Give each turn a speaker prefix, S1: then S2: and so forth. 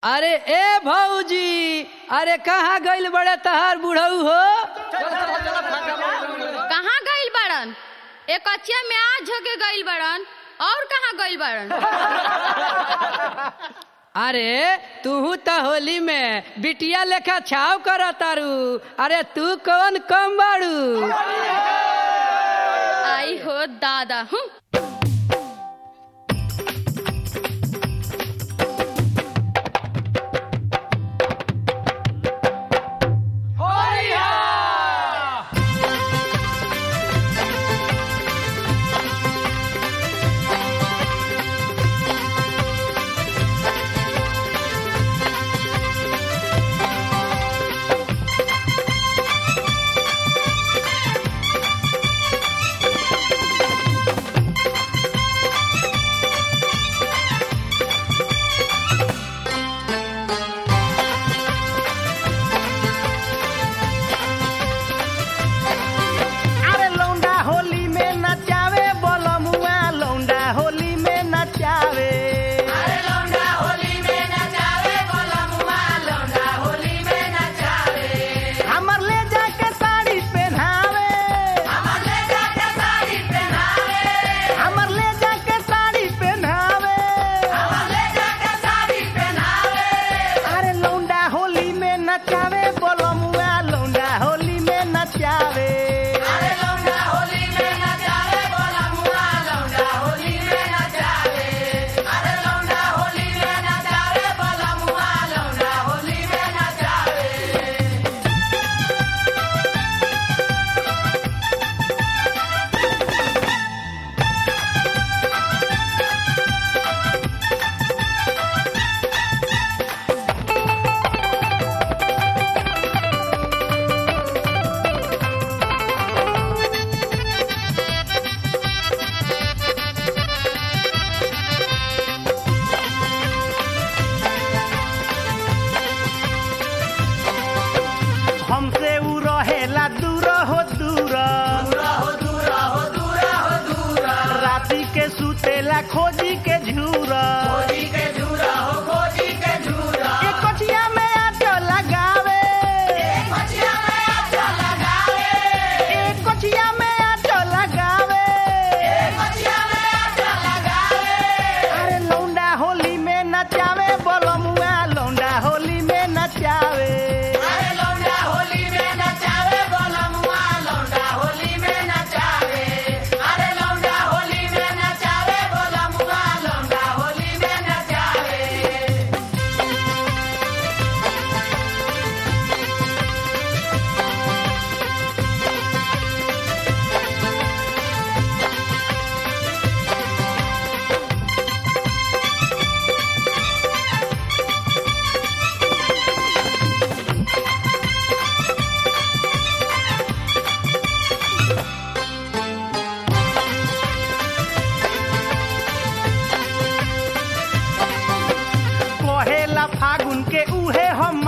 S1: अरे ए भौजी अरे कहाँ गइल बड़े तहार बुढ़ऊ हो
S2: कहाँ गइल बड़न एक कचिया में आज होके गइल बड़न और कहाँ गइल बड़न
S1: अरे तू त होली में बिटिया लेखा छाव कर तारू अरे तू कौन कम बाड़ू
S2: आई हो दादा हूँ
S3: अरे लौंडा होली में नचावे बोलमुआ लौंडा होली में नचावे अरे लौंडा होली में नचावे बोलमुआ लौंडा होली में नचावे हमर ले जाके साड़ी पहनावे हमर ले जाके साड़ी पहनावे हमर ले जाके साड़ी पहनावे हमर ले जाके साड़ी पहनावे अरे लौंडा होली में नचावे बोलमुआ लौंडा होली में नचावे अरे लौंडा होली में नचावे बोलमुआ लौंडा होली में नचावे अरे लौंडा होली में नचावे बोलमुआ लौंडा होली में नचावे हमसे उ रहेला दूर हो दूर राती के सुतेला खोजी के झूरा एक कचिया में आटो लगावे एक कचिया में आटो लगावे अरे लौंडा होली में नचावे बोलमुआ लौंडा होली में नचावे अरे लौंडा होली में नचावे बोलमुआ लौंडा होली में नचावे अरे लौंडा होली में नचावे बोलमुआ लौंडा होली में नचावे कहेला फागुन के उहे हम